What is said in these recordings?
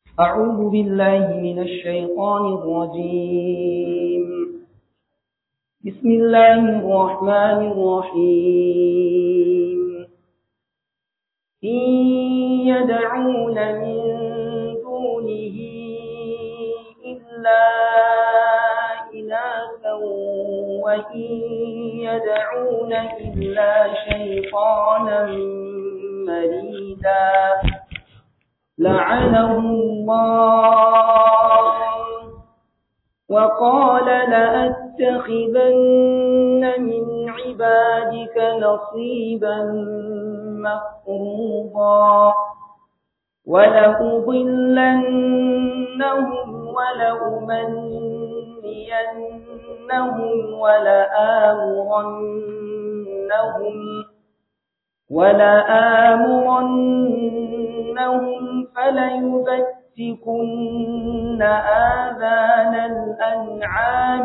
أعوذ بالله من الشيطان الرجيم بسم الله الرحمن الرحيم إن يدعون من دونه إلا إناثا وإن يدعون إلا شيطانا مريدا لعنه الله وقال لأتخذن من عبادك نصيبا مفروضا ولأضلنهم ولأمنينهم ولآمرنهم ولآمرنهم فليبتكن آذان الأنعام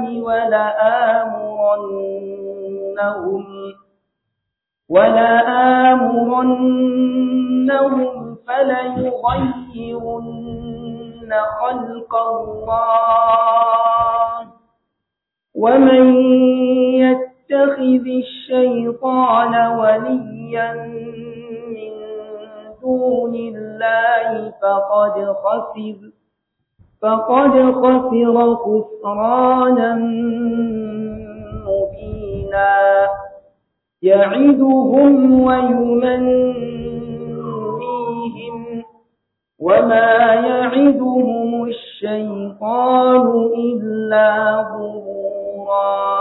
ولآمرنهم ولآمرنهم فليغيرن خلق الله ومن يتخذ الشيطان وليا من دون الله فقد خسر فقد خسر خسرانا مبينا يعدهم ويمنيهم وما يعدهم الشيطان إلا غرورا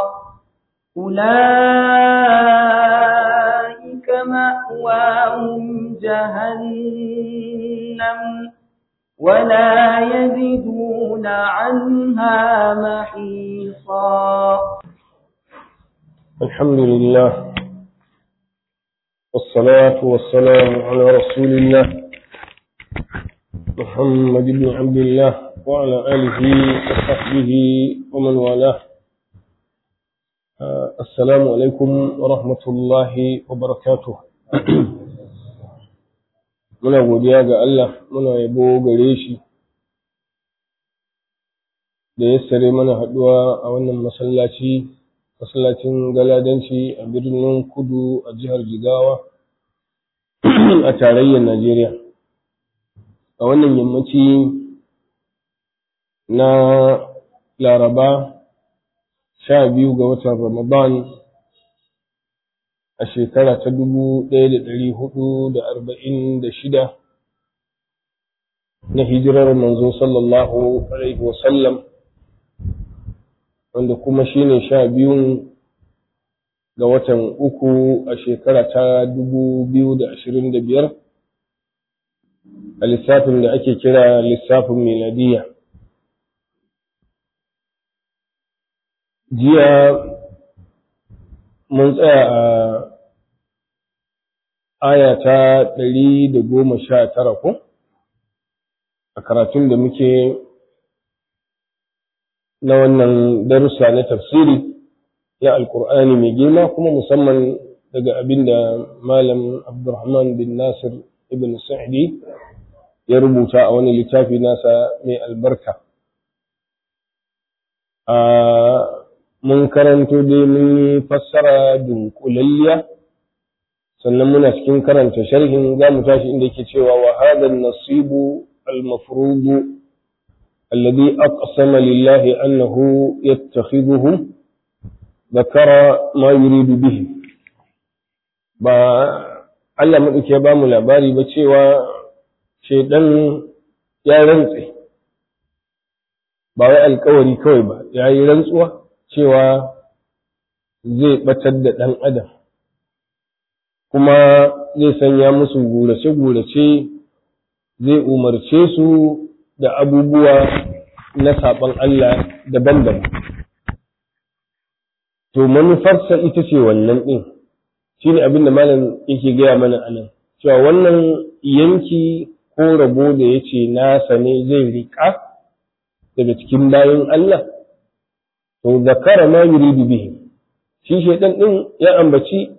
أولئك مأواهم جهنم ولا يجدون عنها محيصا الحمد لله والصلاة والسلام على رسول الله محمد بن عبد الله وعلى آله وصحبه ومن والاه السلام عليكم ورحمة الله وبركاته muna godiya ga Allah muna yabo gare shi da ya sare mana haɗuwa a wannan masallaci masallacin galadanci a birnin kudu a jihar jigawa a tarayyar najeriya a wannan yammaci na laraba sha biyu ga watan ramadan a shekara ta dubu ɗaya da ɗari hudu da arba'in da shida na hijirar manzo sallallahu alaihi wasallam wanda kuma shine sha biyun ga watan uku a shekara ta dubu biyu da ashirin da biyar a lissafin da ake kira lissafin miladiya jiya mun tsaya a aya ta ɗari da goma sha tara ko a karatun da muke na wannan darussa na tafsiri na alkur'ani mai girma kuma musamman daga abin da malam abdulrahman bin nasir ibn sa'di ya rubuta a wani littafi nasa mai albarka a mun karanto dai mun yi fassara dunkulalliya sannan muna cikin karanta sharhin za mu tashi inda yake cewa wa hadha nasibu al-mafruḍ الذي أقسم لله أنه يتخذه ذكر ما يريد به ba Allah maɗauki ya ba mu labari ba cewa shaidan ya rantse ba wai alkawari kawai ba ya yi rantsuwa cewa zai ɓatar da ɗan adam kuma zai sanya musu gurace-gurace zai umarce su da abubuwa na saɓon Allah daban-daban. To, manufarsa ita ce wannan ɗin, shi ne abin da malam yake gaya mana a nan, cewa wannan yanki ko rabo da ya ce nasa ne zai riƙa daga cikin bayan Allah, to, zakara ma yuridu bihi, shi shaiɗan ɗin ya ambaci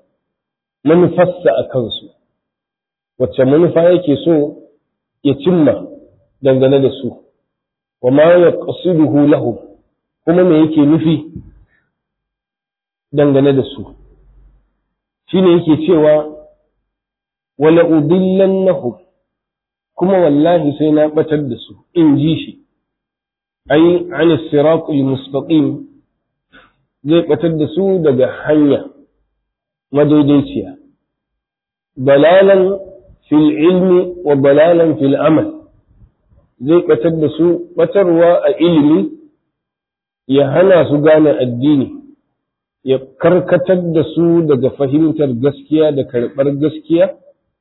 manufarsa a kansu, wacce manufa yake so ya cimma. dangane da su wa ma yaqsiduhu lahum kuma me yake nufi dangane da su shine yake cewa wala udillannahum kuma wallahi sai na batar da su in ji shi ai an siratul mustaqim zai batar da su daga hanya madaidaiciya balalan fil ilmi wa balalan fil amal zai batar da su batarwa a ilimi ya hana su gane addini ya karkatar da su daga fahimtar gaskiya da karɓar gaskiya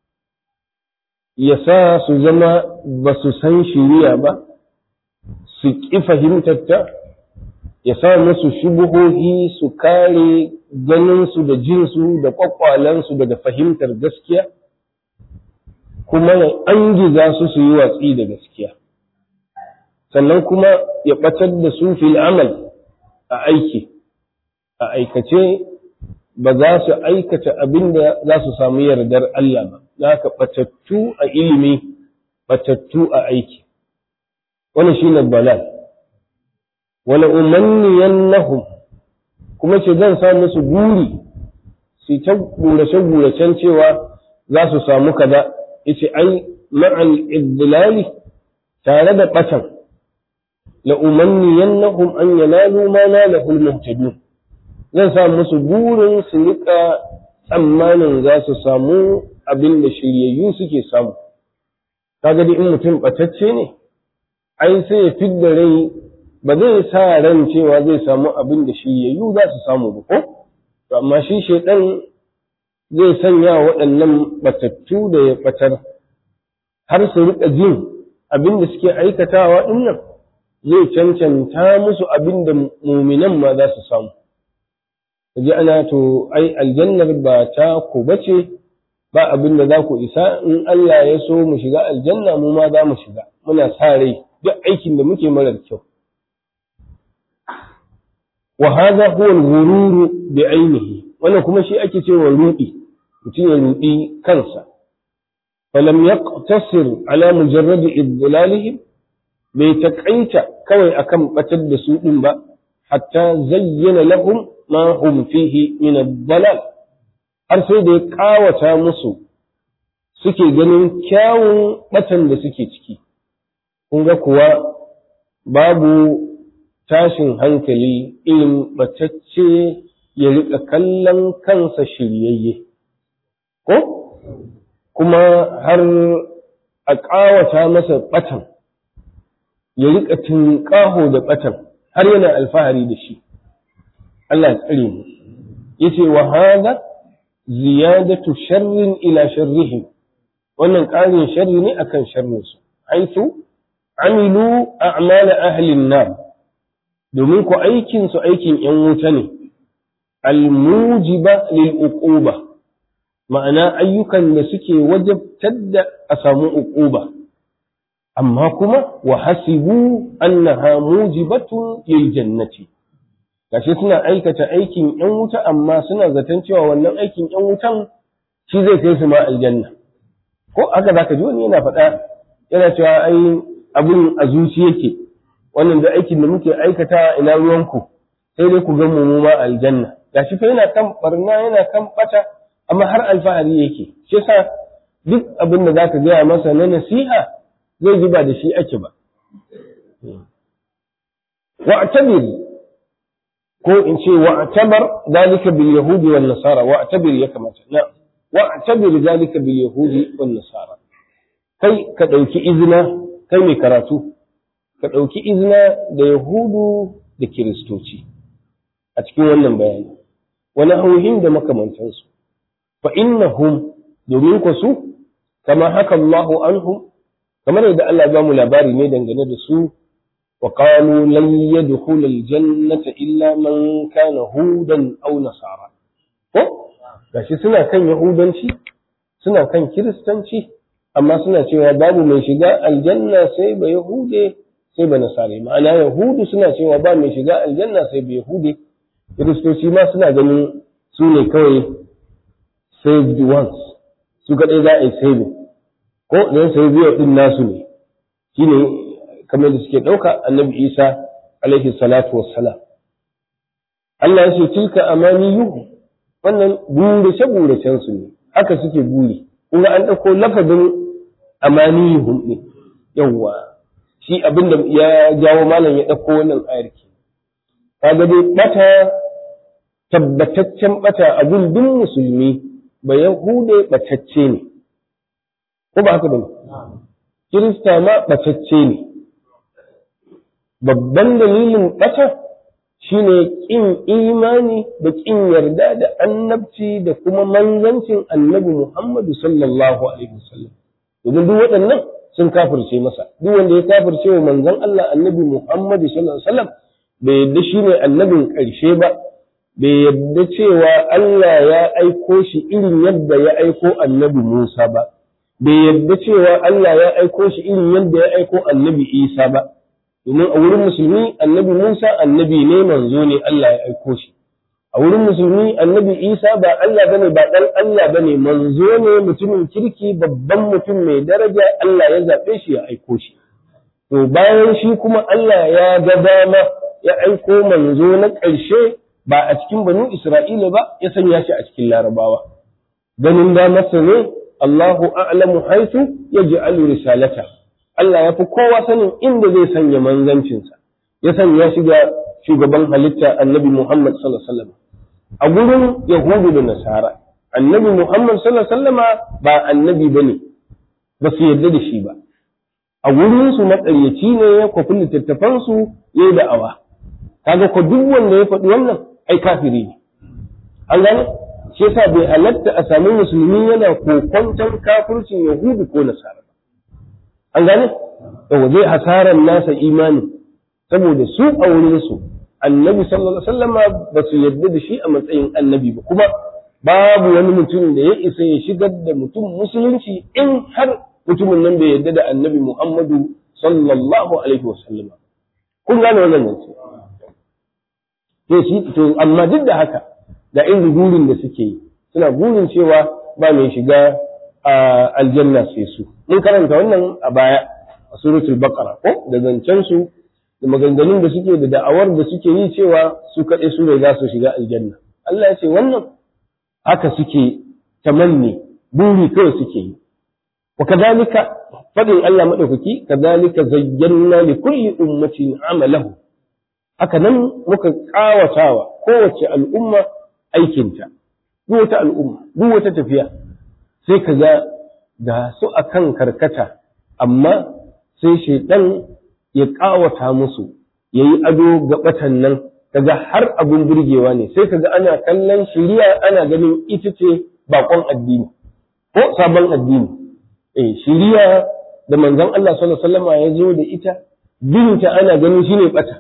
ya sa su zama ba su san shiriya ba su ƙi fahimtarta ya sa musu shubuhohi su kare ganinsu da jinsu da ƙwaƙwalensu daga fahimtar gaskiya kuma ya angiza su su yi watsi da gaskiya sannan kuma ya ɓatar da su fil amal a aiki a aikace ba za su aikata abin da za su samu yardar Allah ba za ka ɓatattu a ilimi ɓatattu a aiki wani shi ne balal wani umarniyan nahum kuma ce zan sa musu guri su ta gurace-guracen cewa za su samu kaza yace ai ma'al idlali tare da ɓatan la umanniyannahum an yanalu ma nalahu al-muhtadun zan sa musu burin su rika tsammanin za su samu abin da shiryayyu suke samu kaga dai in mutum batacce ne ai sai ya fidda rai ba zai sa ran cewa zai samu abin da shiryayyu za su samu ba ko to amma shi shaidan zai sanya waɗannan batattu da ya batar har su rika jin abin da suke aikatawa dinnan zai cancanta musu abin da muminan ma za su samu ji ana to ai aljannar ba ta ku bace ba abin da za ku isa in Allah ya so mu shiga aljanna mu ma za mu shiga muna sa rai duk aikin da muke marar kyau wa hadha huwa al-ghurur bi ainihi wannan kuma shi ake cewa rudi mutum ya rudi kansa falam yaqtasir ala mujarrad idlalihim bai takaita kawai akan batar da su din ba hatta zayyana lahum ma hum fihi min ad-dalal har sai da ya kawata musu suke ganin kyawun batan da suke ciki kun ga kuwa babu tashin hankali irin batacce ya rika kallon kansa shiryayye ko kuma har a ƙawata masa batan ya rika tunƙaho da batan har yana alfahari da shi Allah ya tsare mu yace wa hada ziyadatu sharrin ila sharrihim wannan ƙarin sharri ne akan sharrin su haitu amilu a'mal ahli an-nar domin ku aikin su aikin yan wuta ne al-mujiba lil uquba ma'ana ayyukan da suke wajabtar da a samu uquba amma kuma wa hasibu annaha mujibatun lil jannati gashi suna aikata aikin ‘yan wuta amma suna zaton cewa wannan aikin ‘yan wutan shi zai kai su ma aljanna ko haka za ka ji wani yana faɗa yana cewa ai abin a zuci yake wannan da aikin da muke aikata ina ruwanku sai dai ku ga mu ma aljanna gashi fa yana kan barna yana kan bata amma har alfahari yake shi yasa duk abin da zaka gaya masa na nasiha zai ji ba da shi ake ba wa'tabir ko in ce wa'tabar dalika bil yahudi wan nasara wa'tabir ya kamata na wa'tabir dalika bil yahudi wan nasara kai ka dauki izina kai mai karatu ka dauki izina da yahudu da kiristoci a cikin wannan bayani wani hauhin da makamantansu fa innahum domin ku su kama haka Allahu anhum kamar yadda Allah ba mu labari ne dangane da su وقالوا لن يدخل الجنة إلا من كان هودا أو نصارى ko gashi suna kan yahudanci suna kan kiristanci amma suna cewa babu mai shiga aljanna sai ba yahude sai ba nasare ma'ana yahudu suna cewa ba mai shiga aljanna sai ba yahude kiristoci ma suna ganin su ne kawai saved ones su kaɗai za a yi saving ko don sai biyo ɗin nasu ne shine kamar da suke ɗauka annabi isa alaihi salatu wassalam Allah ya ce tilka amaniyuhu wannan burace buracen su ne haka suke buri kuma an ɗauko lafazin amaniyuhum ne yawwa shi abin da ya jawo malam ya ɗauko wannan ayar ke kaga dai bata tabbataccen bata a gundun musulmi ba yahude batacce ne ko ba haka bane kirista ma batacce ne babban dalilin bata shine ƙin imani da ƙin yarda da annabci da kuma manzancin annabi Muhammadu sallallahu alaihi wasallam domin duk waɗannan sun kafirce masa duk wanda ya kafirce wa manzon Allah annabi Muhammadu sallallahu alaihi wasallam bai yadda shine annabin ƙarshe ba bai yadda cewa Allah ya aiko shi irin yadda ya aiko annabi Musa ba bai yadda cewa Allah ya aiko shi irin yadda ya aiko annabi Isa ba domin a wurin musulmi annabi Musa annabi ne manzo ne Allah ya aiko shi a wurin musulmi annabi Isa ba Allah bane ba dan Allah bane manzo ne mutumin kirki babban mutum mai daraja Allah ya zabe shi ya aiko shi to bayan shi kuma Allah ya ga dama ya aiko manzo na ƙarshe ba a cikin banu Isra'ila ba ya sanya shi a cikin Larabawa ganin damarsa ne Allahu a'lamu haythu yaj'alu risalata Allah ya fi kowa sanin inda zai sanya manzancinsa, ya sanya shi ga shugaban halitta annabi Muhammad sallallahu Alaihi wasallam. A gurin Yahudu da Nasara, annabi Muhammad sallallahu Alaihi wasallama ba annabi ba ne, ba su yarda da shi ba. A gurinsu maƙaryaci ne ya kwafi littattafansu ya yi da'awa. Kaga ko duk wanda ya faɗi wannan ai kafiri ne. An gane? Shi yasa bai halatta a sami musulmi yana kokwanton kafircin Yahudu ko Nasara. an gane yawa zai hasaran nasa imani saboda su a wurinsu annabi sallallahu alaihi wasallama ba su yarda da shi a matsayin annabi ba kuma babu wani mutum da ya isa ya shigar da mutum musulunci in har mutumin nan bai yarda da annabi Muhammadu sallallahu alaihi wasallama kun gane wannan nan to shi to amma duk da haka da irin burin da suke yi suna burin cewa ba mai shiga aljanna sai su mun karanta wannan a baya a suratul baqara ko da zancen su da maganganun da suke da da'awar da suke yi cewa su kaɗai su ne za su shiga aljanna Allah ya ce wannan haka suke tamanni buri kawai suke yi wa kadhalika fadin Allah madaukaki kadhalika zayyana li kulli ummatin amalahu haka nan muka kawatawa kowace al'umma aikinta duk wata al'umma duk wata tafiya sai ka ga da su akan karkata amma sai shaidan ya ƙawata musu ya yi ado ga batan nan kaga har abin burgewa ne sai kaga ana kallon shiriya ana ganin ita ce bakon addini ko sabon addini eh shiriya da manzon Allah sallallahu alaihi wasallam ya zo da ita binta ana ganin shine bata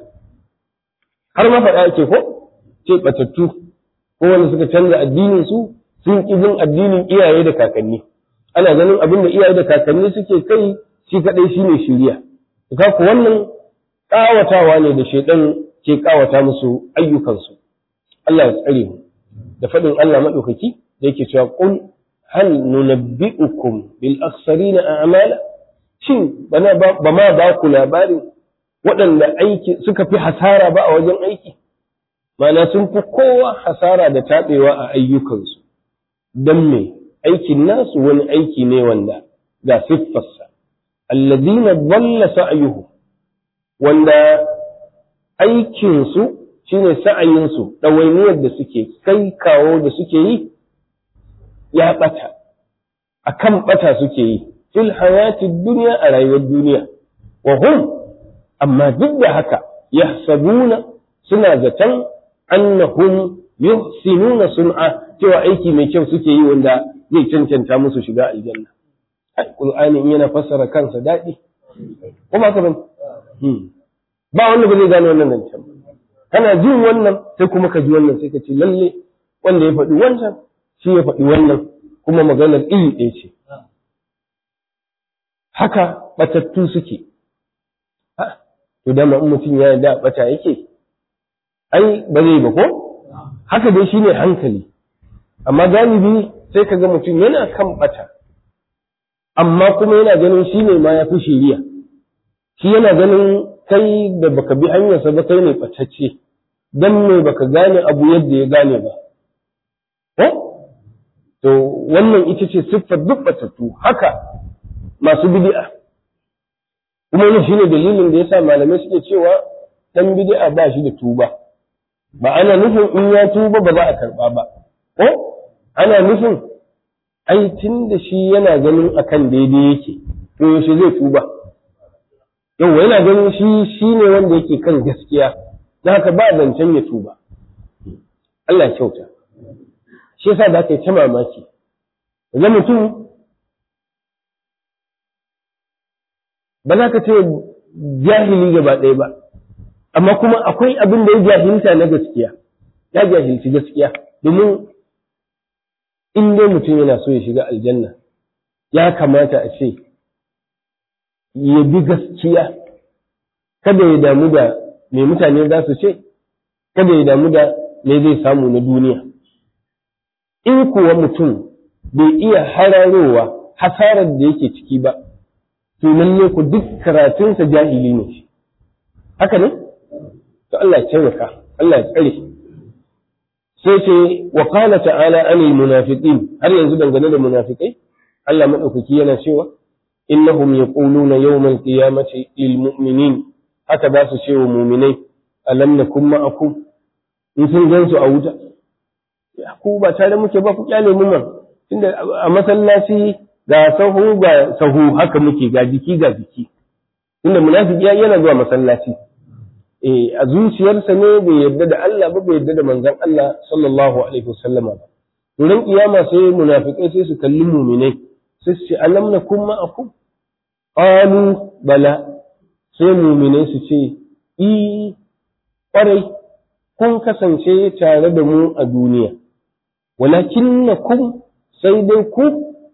har ma faɗa ake ko ce batattu ko wanda suka canza addinin su sun ƙi bin addinin iyaye da kakanni ana ganin abin da iyaye da kakanni suke kai shi kaɗai shi ne shiriya ka ku wannan ƙawatawa ne da shaidan ke ƙawata musu ayyukansu Allah ya tsare mu da faɗin Allah maɗaukaki da yake cewa qul hal nunabbi'ukum bil akhsarina a'mala shin bana ba ma ba ku labarin waɗanda aiki suka fi hasara ba a wajen aiki Mana sun fi kowa hasara da taɓewa a ayyukansu don me aikin nasu wani aiki ne wanda ga siffarsa alladina dalla sa'yuhu wanda aikinsu shine sa'ayinsu ɗawainiyar da suke kai kawo da suke yi ya ɓata a kan ɓata suke yi fil hayati duniya a rayuwar duniya wa hum amma duk da haka yahsabuna suna zaton annahum yuhsinuna sun'a cewa aiki mai kyau suke yi wanda zai cancanta musu shiga aljanna Qur'ani in yana fassara kansa daɗi ko ba ka bane ba wanda ba zai gane wannan zancen ba kana jin wannan sai kuma ka ji wannan sai ka ce lalle wanda ya faɗi wancan shi ya faɗi wannan kuma maganar iri ɗaya ce haka batattu suke to dama in mutum ya da bata yake ai ba zai ba ko haka dai shine hankali amma galibi sai ka ga mutum yana kan bata amma kuma yana ganin shi ne ma ya fi shiriya shi yana ganin kai da baka bi hanyarsa ba kai ne ɓatacce dan me baka gane abu yadda ya gane ba ko to wannan ita ce siffar duk batattu haka masu bid'a kuma wannan shine dalilin da yasa malamai suke cewa dan bid'a ba shi da tuba ba ana nufin in ya tuba ba za a karba ba ko ana nufin ai tun da shi yana ganin akan daidai yake to yaushe zai tuba yau yana ganin shi shine wanda yake kan gaskiya da haka ba zancen ya tuba Allah ya kyauta shi yasa da aka yi ta mamaki ga mutum ba za ka ce jahili gaba ɗaya ba amma kuma akwai abin da ya jahilta na gaskiya ya jahilci gaskiya domin in dai mutum yana so ya shiga aljanna ya kamata a ce ya bi gaskiya kada ya damu da me mutane za su ce kada ya damu da me zai samu na duniya in kuwa mutum bai iya hararowa hasarar da yake ciki ba to lalle ku duk karatunsa jahili ne shi haka ne to Allah ya taimaka Allah ya tsare sai ce wa qala ta'ala anil munafiqin har yanzu dangane da munafikai Allah madaukaki yana cewa innahum yaquluna yawmal qiyamati lil mu'minin haka za su ce wa mu'minai alam nakum ma'akum in sun gansu a wuta ku ba tare muke ba ku kyale mu man tunda a masallaci ga sahu ga sahu haka muke ga jiki ga jiki inda munafiki yana zuwa masallaci eh a zuciyarsa ne bai yarda da Allah ba bai yarda da manzon Allah sallallahu alaihi wasallama ba durin kiyama sai munafikai sai su kalli mu'minai sai su ce alam nakum ma'akum qalu bala sai mu'minai su ce i kwarai kun kasance tare da mu a duniya walakinnakum sai dai ku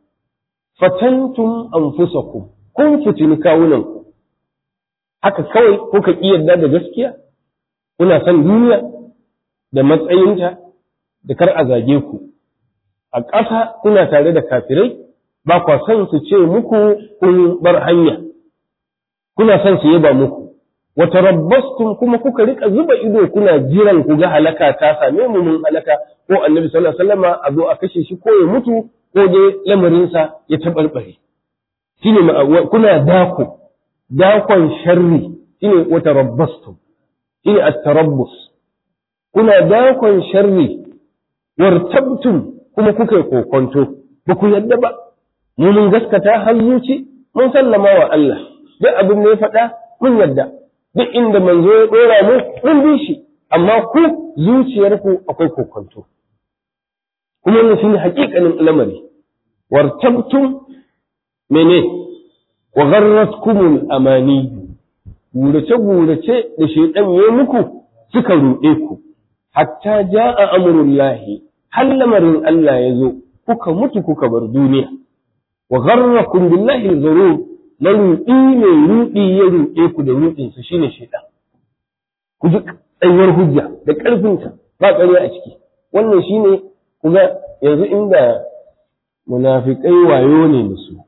fatantum anfusakum kun fitini kawunanku haka kawai kuka ƙi yarda da gaskiya kuna son duniya da matsayinta da kar a zage ku a ƙasa kuna tare da kafirai ba kwa son su ce muku kun bar hanya kuna son su yaba muku wata rabbastum kuma kuka rika zuba ido kuna jiran ku ga halaka ta same mu mun halaka ko annabi sallallahu alaihi wasallama a zo a kashe shi ko ya mutu ko dai lamarinsa ya taɓarɓare shine kuna dako dakon sharri shine wata rabbastum shine at-tarabbus kuna dakon sharri wartabtum kuma kuka yi kokonto ba ku yadda ba mu mun gaskata har zuci mun sallama wa Allah duk abin da ya faɗa mun yadda duk inda manzo ya ɗora mu mun bi shi amma ku zuciyarku akwai kokonto kuma wannan shine haƙiƙanin lamari wartabtum mene wa gharratkumul amani gurace gurace da shaytan ya muku suka ruɗe ku hatta jaa amrullahi har lamarin Allah ya zo kuka mutu kuka bar duniya wa gharrakum billahi zarur na ruɗi mai ruɗi ya ruɗe ku da ruɗinsa shine shaytan ku ji tsayuwar hujja da ƙarfinta ba ƙarya a ciki wannan shine kuma yanzu inda munafikai wayo ne da su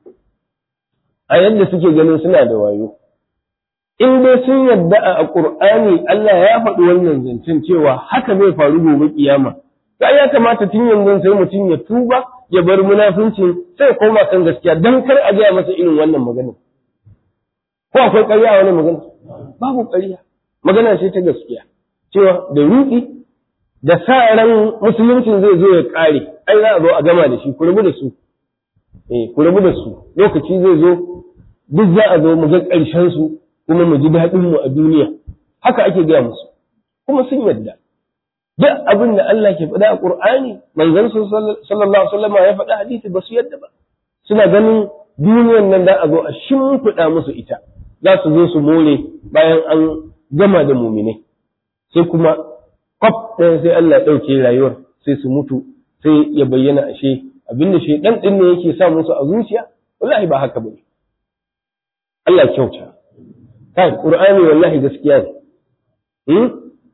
a yadda suke ganin suna da wayo in dai sun yadda a Qur'ani Allah ya faɗi wannan zancen cewa haka zai faru gobe kiyama sai ya kamata tun yanzu sai mutum ya tuba ya bar munafinci sai ya koma kan gaskiya dan kar a gaya masa irin wannan magana ko akwai ƙarya a wani magana babu ƙarya magana ce ta gaskiya cewa da ruɗi da sa ran musuluncin zai zo ya ƙare ai za a zo a gama da shi ku rabu da su eh ku rabu da su lokaci zai zo duk za a zo mu ga ƙarshen su kuma mu ji daɗin mu a duniya haka ake gaya musu kuma sun yadda duk abin da Allah ke faɗa a Qur'ani manzon sallallahu alaihi wasallam ya faɗa hadisi ba su yadda ba suna ganin duniyan nan da a zo a shimfiɗa musu ita za su zo su more bayan an gama da muminai sai kuma kwaf ɗaya sai Allah ya ɗauke rayuwar sai su mutu sai ya bayyana ashe abinda shaidan ɗin ne yake sa musu a zuciya wallahi ba haka bane Allah kyauta kai qur'ani wallahi gaskiya ne hmm?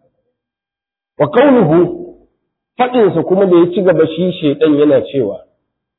wa kaunuhu faɗinsa kuma da ya ci gaba shi shaidan yana cewa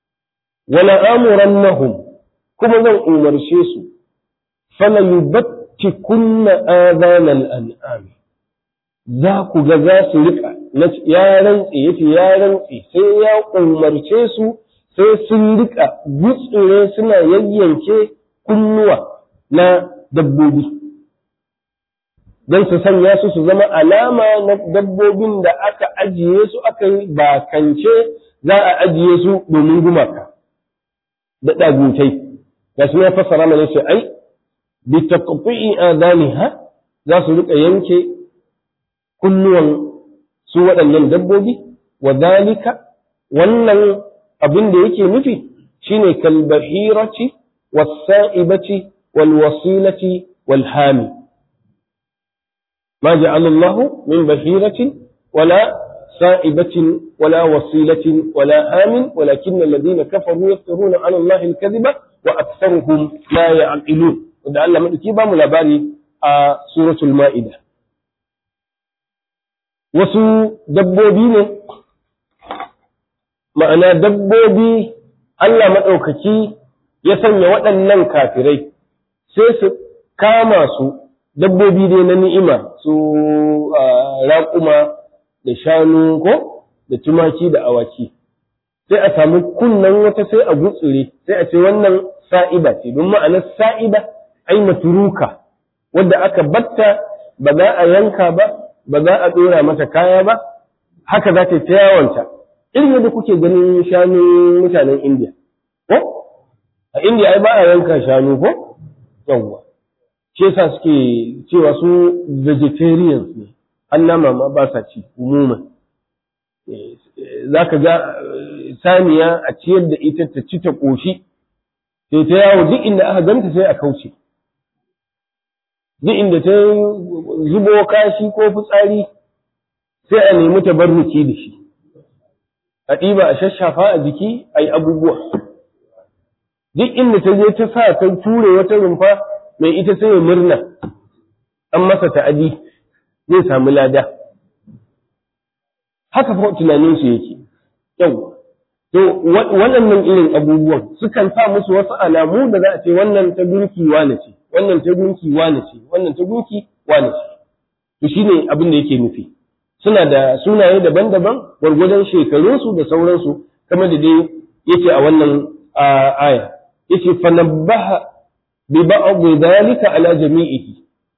wala amurannahum kuma zan umarce su fala kunna adhanal an'am za ku ga za su rika ya rantse yace ya rantse sai ya umarce su sai sun rika gutsure suna yayyanke kunnuwa na dabbobi don su sanya su su zama alama na dabbobin da aka ajiye su aka yi bakance za a ajiye su domin gumaka da ɗagutai ga su ya fassara mana ce ai bi taqti'i adaniha za su rika yanke kunnuwan su waɗannan dabbobi wa dalika wannan abin da yake nufi shine kalbahirati was-sa'ibati wal-wasilati wal-hami ما جعل الله من بهيرة ولا سائبة ولا وصيلة ولا آمن ولكن الذين كفروا يفترون على الله الكذب وأكثرهم لا يعقلون ودعا من كيبا ملاباري آه سورة المائدة wasu dabbobi ne ma'ana dabbobi Allah maɗaukaki ya sanya waɗannan kafirai sai su kama su dabbobi dai na ni'ima su raƙuma da shanu ko da tumaki da awaki sai a samu kunnen wata sai a gutsure sai a ce wannan sa'ida ce don ma'anar sa'ida ai maturuka wadda aka batta ba za a yanka ba ba za a ɗora mata kaya ba haka za ta ta yawanta irin yadda kuke ganin shanun mutanen indiya ko a indiya ai ba a yanka shanu ko yawwa shi yasa suke cewa su vegetarians ne an nama ma ba sa ci umuman za ka ga saniya a ciyar da ita ta ci ta ƙoshi sai ta yawo duk inda aka ganta sai a kauce duk inda ta zubo kashi ko fitsari sai a nemi tabarruki da shi a ɗiba a shashafa a jiki a yi abubuwa duk inda ta je ta sa ta ture wata rumfa mai ita sai ya murna an masa ta'adi zai samu lada haka fa tunanin su yake yau to waɗannan irin abubuwan sukan sa musu wasu alamu da za a ce wannan ta gunki wane ce wannan ta gunki wane ce wannan ta gunki wane ce to shine abin da yake nufi suna da sunaye daban-daban gwargwadon shekarunsu da sauransu kamar da dai yake a wannan aya yace fanabbaha bi ba'd dalika ala jami'ihi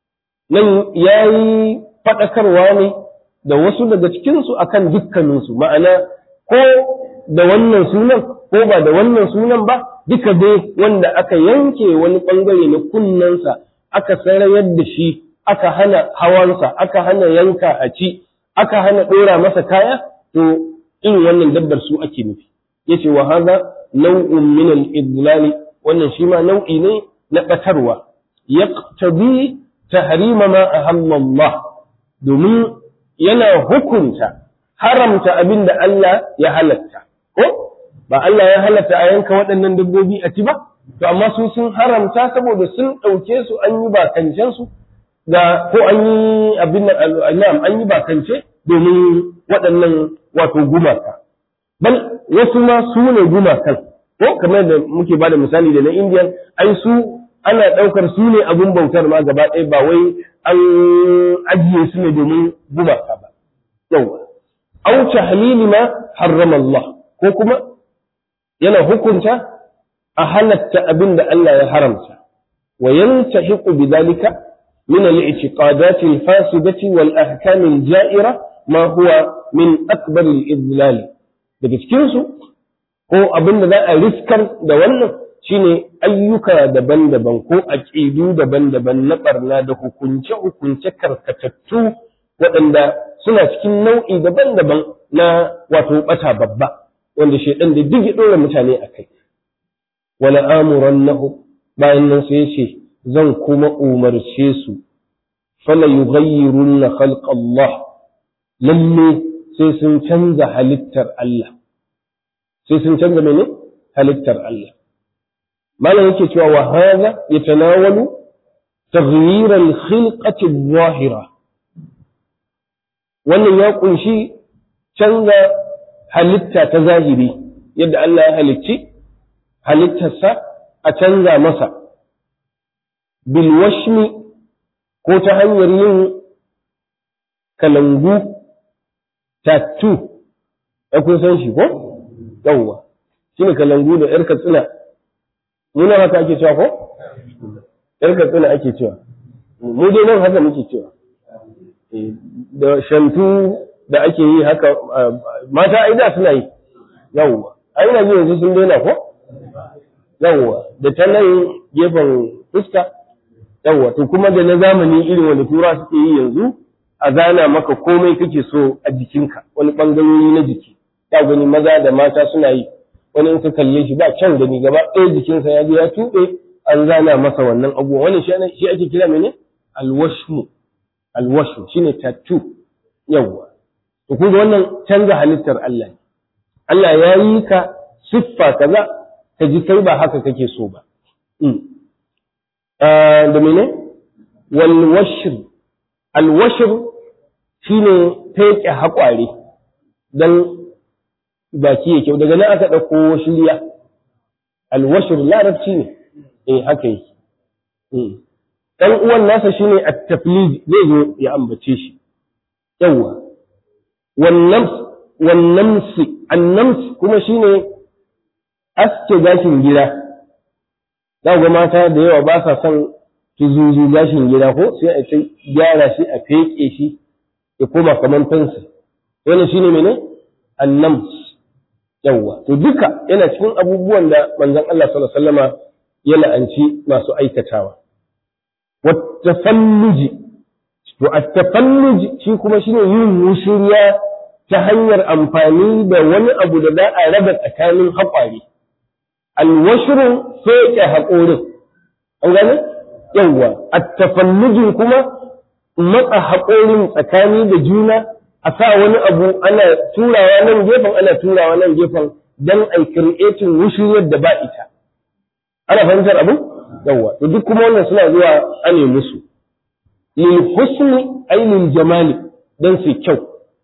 nan yayi fadakarwa ne da wasu daga cikin su akan dukkanin su ma'ana ko da wannan sunan ko ba da wannan sunan ba duka dai wanda aka yanke wani bangare na kunnensa aka sarayar da shi aka hana hawansa aka hana yanka a ci aka hana dora masa kaya to irin wannan dabbar su ake nufi yace wa hadha naw'un min al-idlal wannan shi ma nau'i ne na batarwa yaqtabi tahrima ma ahalla Allah domin yana hukunta haramta abin da Allah ya halatta ko ba Allah ya halatta a yanka waɗannan dabbobi a ci ba to amma su sun haramta saboda sun ɗauke su an yi bakancen su da ko an yi abin nan an yi bakance domin waɗannan wato gumaka bal wasu ma su ne gumakan ko kamar da muke bada misali da na indiyan ai su ana ɗaukar su ne abin bautar ma gaba ɗaya ba wai an ajiye su ne domin gumaka ba yawa au tahlili ma harrama Allah ko kuma yana hukunta a halatta abin da Allah ya haramta wa yantahiqu bidhalika min al-i'tiqadat al-fasidati wal ahkam al-ja'ira ma huwa min akbar al-idlal daga cikin su ko abin da za a riskar da wannan shine ayyuka daban-daban ko aƙidu daban-daban na ɓarna da hukunce-hukunce karkatattu waɗanda suna cikin nau'i daban-daban na wato ɓata babba wanda shaidan da duk ya ɗora mutane a kai wala amuran nahu bayan nan sai ce zan kuma umarce su fala yughayyirunna khalqa Allah lalle sai sun canza halittar Allah sai sun canza mene halittar Allah malam yake cewa wa hadha yatanawalu taghyir al-khilqati adh-dhahira wannan ya kunshi canza halitta ta zahiri yadda Allah ya halicci halittarsa a canza masa bil washmi ko ta hanyar yin kalangu tattoo ya kun san shi ko yawwa shine kalangu da yar katsina muna haka ake cewa ko yar katsina ake cewa mu dai nan haka muke cewa da shantu da ake yi haka mata ai da suna yi yawwa ai ina ji yanzu sun daina ko yawwa da ta nan gefen fuska yawwa to kuma da na zamani irin wanda tura suke yi yanzu a zana maka komai kake so a jikinka wani bangarori na jiki ya gani maza da mata suna yi wani in ka kalle shi ba kyan gani gaba ɗaya jikinsa ya je ya tuɓe an zana masa wannan abubuwa wani shi ake kira mene alwashmu alwashmu shine tattoo yawwa to kun wannan canza halittar Allah ne Allah ya yi ka siffa kaza ka ji kai ba haka kake so ba da mene wal washr al washr shine feke haƙware dan baki ya kyau daga nan aka ɗauko shirya al washr larabci ne eh haka yake dan uwan nasa shine at-taflid zai zo ya ambace shi yawa wan nafs wan namsi an nams kuma shine aske gashin gida za ga mata da yawa ba sa son tuzuzu gashin gida ko sai a kai gyara shi a feke shi ya koma kamar fensi wannan shine mene annams yawa to duka yana cikin abubuwan da manzon Allah sallallahu alaihi wasallama ya la'anci masu aikatawa wattafalluji to at-tafalluj shi kuma shine yin wushiriya ta hanyar amfani da wani abu da za a raba tsakanin haƙwari alwashirin soke haƙorin an gane yawwa attafallujin kuma matsa haƙorin tsakani da juna a sa wani abu ana turawa nan gefen ana turawa nan gefen don a creating wushiriyar da ba ita ana fahimtar abu yawwa to duk kuma wannan suna zuwa ane musu lil husni ay lil jamali dan su kyau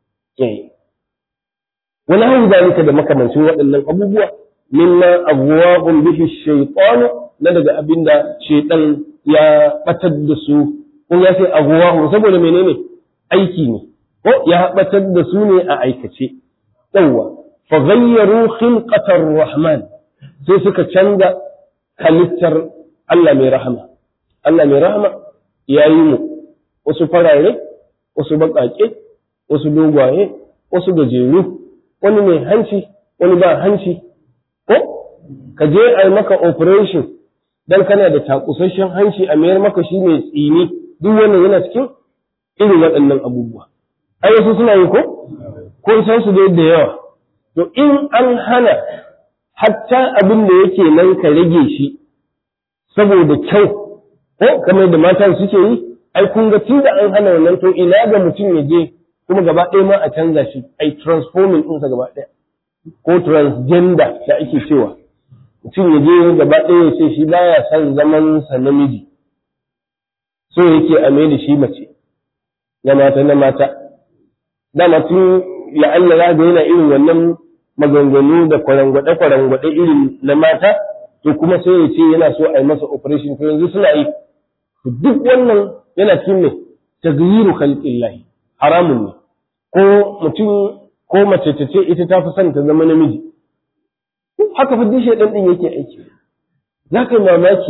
wani hau zalika da makamancin waɗannan abubuwa mimma abuwa'un bihi shaytan na daga abinda shaytan ya batar da su kun ya sai abuwa'un saboda menene aiki ne ko ya batar da su ne a aikace yawa fa ghayyaru khilqatar rahman sai suka canza halittar Allah mai rahama Allah mai rahama ya yi mu wasu farare wasu baƙaƙe wasu dogwaye wasu gajeru wani mai hanci wani ba hanci ko ka je a yi maka operation dan kana da takusasshen hanci a mayar maka shi mai tsini duk wannan yana cikin irin waɗannan abubuwa ai wasu suna yi ko ko san su da yawa to in an hana hatta abin da yake nan ka rage shi saboda kyau ko kamar da matan suke yi ai kun ga tun da an hana wannan to ina ga mutum ya je kuma gaba ɗaya ma a canza shi ai transforming ɗinsa gaba ɗaya ko transgender da ake cewa mutum ya je gaba ɗaya ya ce shi baya son zaman sa namiji so yake a mai da shi mace na mata na mata dama tun la'alla za ga yana irin wannan maganganu da kwarangwaɗe kwarangwaɗe irin na mata to kuma sai ya ce yana so a yi masa operation to yanzu suna yi duk wannan yana cikin ne taghyiru khalqillahi haramun ne ko mutum ko mace ta ce ita ta fi son ta zama namiji haka fa duk shaidan din yake aiki za ka yi mamaki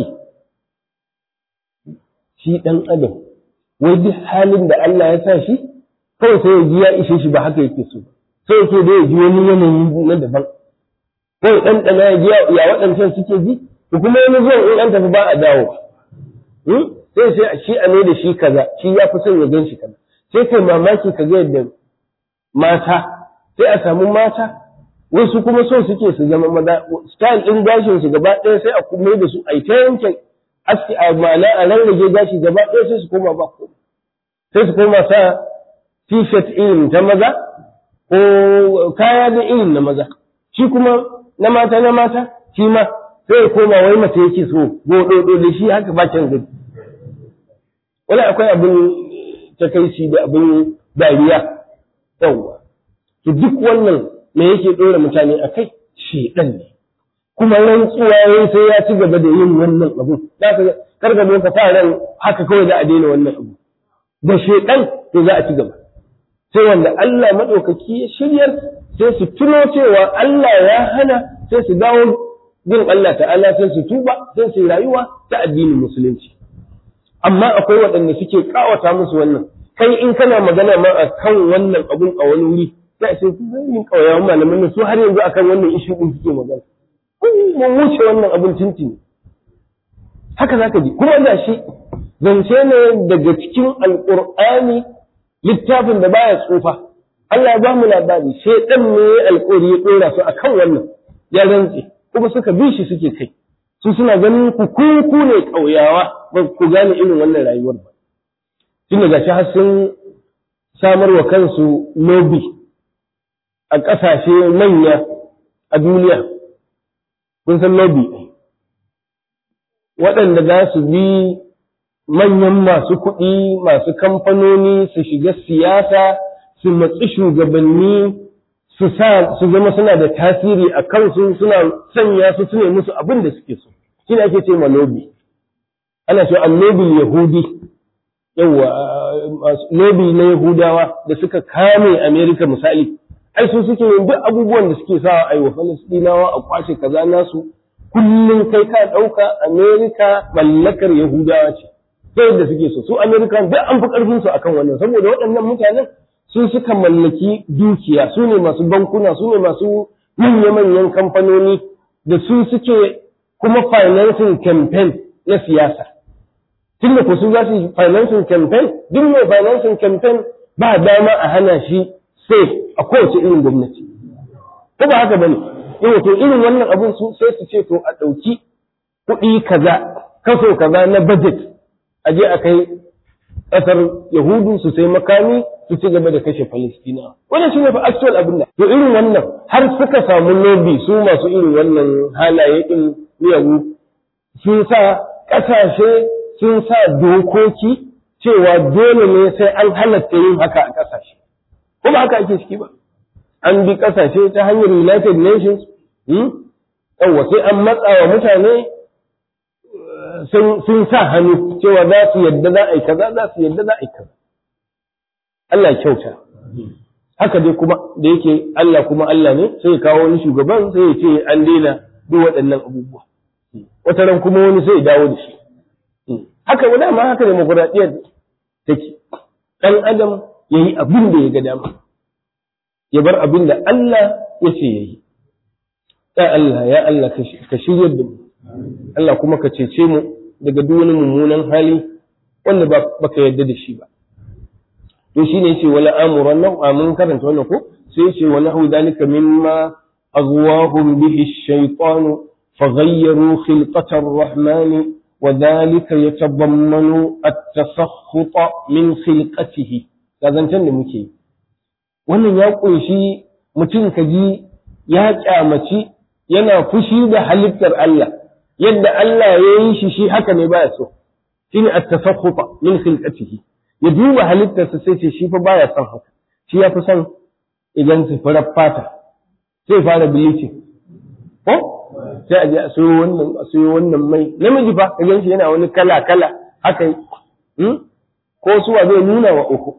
shi dan adam wai duk halin da Allah ya sa shi kawai sai ya ji ya ishe shi ba haka yake so sai yake da ya ji wani yanayi na daban kawai dan dana ya ji ya waɗancan suke ji to kuma wani zuwan in an tafi ba a dawo sai sai shi a ne da shi kaza shi ya fi son ya gan shi kaza sai kai mamaki ka ga yadda mata sai a samu mata wasu kuma so suke su zama maza style din gashin su gaba ɗaya sai a kuma da su a ta yanke aski a mala a rarrage gashi gaba ɗaya sai su koma ba ko sai su koma sa t-shirt irin ta maza ko kaya da irin na maza shi kuma na mata na mata shi ma sai ya koma wai mace yake so gododo da shi haka ba can gani wani akwai abin takaici da abin dariya yawwa to duk wannan me yake ɗora mutane a kai shedan ne kuma rantsuwa yayi sai ya ci gaba da yin wannan abu za ka karga zo ka sa ran haka kawai za a daina wannan abu da shedan to za a ci gaba sai wanda Allah madaukaki ya shiryar sai su tuno cewa Allah ya hana sai su dawo bin Allah ta'ala sai su tuba sai su rayuwa ta addinin musulunci amma akwai waɗanda suke kawata musu wannan kai in kana magana ma a kan wannan abun a wani wuri sai ce yin kauyawan malaman su har yanzu akan wannan ishu din suke magana mun wuce wannan abun tuntuni haka zaka ji kuma da shi zance ne daga cikin alqur'ani littafin da baya tsufa Allah ya ba mu labari sai dan ne alƙawari ya dora su akan wannan ya rantse kuma suka bi shi suke kai su suna ganin ku ku ne ƙauyawa ba ku gane irin wannan rayuwar ba tun da gashi har sun samar wa kansu lobby a ƙasashe manya a duniya kun san lobby waɗanda za su bi manyan masu kuɗi masu kamfanoni su shiga siyasa su matsi shugabanni su sa su zama suna da tasiri a kansu suna sanya su su ne musu abin da suke so shi ne ake ce ma lobby ana cewa annobil yahudi yawa lobby na yahudawa da suka kame america misali ai su suke yin duk abubuwan da suke sa a yi wa falastinawa a kwace kaza nasu kullum kai ka ɗauka america mallakar yahudawa ce ta yadda suke so su america duk an fi ƙarfin su akan wannan saboda waɗannan mutanen su suka mallaki dukiya su ne masu bankuna su ne masu manya-manyan kamfanoni da su suke kuma financing campaign na siyasa tun da su za su yi financing campaign duk mai financing campaign ba dama a hana shi sai a kowace irin gwamnati ko ba haka bane yau to irin wannan abun su sai su ce to a ɗauki kuɗi kaza kaso kaza na budget a je a kai ƙasar yahudu su sai makami su ci gaba da kashe Falastina. Wannan shi ne fa actual abin da. To irin wannan har suka samu lobby su masu irin wannan halaye din miyagu sun sa ƙasashe sun sa dokoki cewa dole ne sai an halatta yin haka a ƙasashe. Kuma haka ake ciki ba. An bi ƙasashe ta hanyar United Nations, yawwa sai an matsa wa mutane sun sa hannu cewa za su yadda za a yi kaza za su yadda za a yi kaza. Allah ya kyauta. Haka dai kuma da yake Allah kuma Allah ne sai ya kawo wani shugaban sai ya ce an daina duk waɗannan abubuwa. Wata ran kuma wani sai ya dawo da shi. Haka wani ma haka demokuraɗiyyar take. Ɗan Adam ya yi abin da ya ga dama. Ya bar abin da Allah ya ce ya yi. Ya Allah, ya Allah ka shiryar da mu. Allah kuma ka cece mu daga duk wani mummunan hali wanda ba ka yarda da shi ba. to shi ne ce wala amuran nan a mun karanta wannan ko sai ce wala hu dalika mimma aghwahum bihi ash-shaytan faghayyaru khilqata ar-rahman wa dhalika yatadammanu at-tasakhut min khilqatihi kazancan da muke wannan ya kunshi mutum kaji ya kyamaci yana fushi da halittar Allah yadda Allah ya yi shi shi haka ne baya so shine at-tasakhut min khilqatihi ya duba halittarsa sai ce shi fa baya son haka shi ya fi son idan su farar fata sai fara bleaching ko sai a je a sayo wannan a sayo wannan mai namiji fa ka gan shi yana wani kala kala haka yi ko suwa zai nuna wa uku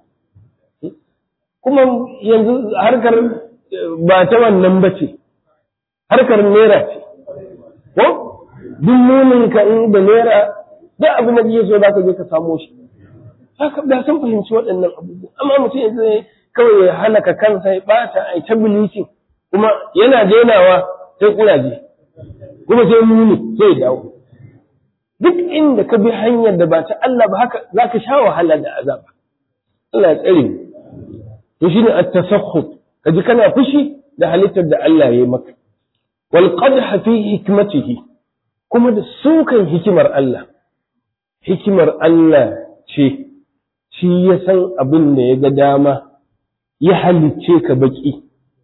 kuma yanzu harkar ba ta wannan ba ce harkar naira ce ko duk nunin ka in da naira duk abin da kake so za ka je ka samo shi haka da sun fahimci waɗannan abubuwa amma mutum yanzu ne kawai ya halaka kansa ya ɓata a ta bilicin kuma yana denawa sai kuraje kuma sai muni sai dawo duk inda ka bi hanyar da ba ta Allah ba haka za ka sha wahala da azaba Allah ya tsare mu to shine at-tasakhut kaji kana fushi da halittar da Allah ya yi maka wal qadha fi hikmatihi kuma da sukan hikimar Allah hikimar Allah ce shi ya san abin da ya ga dama ya halicce ka baki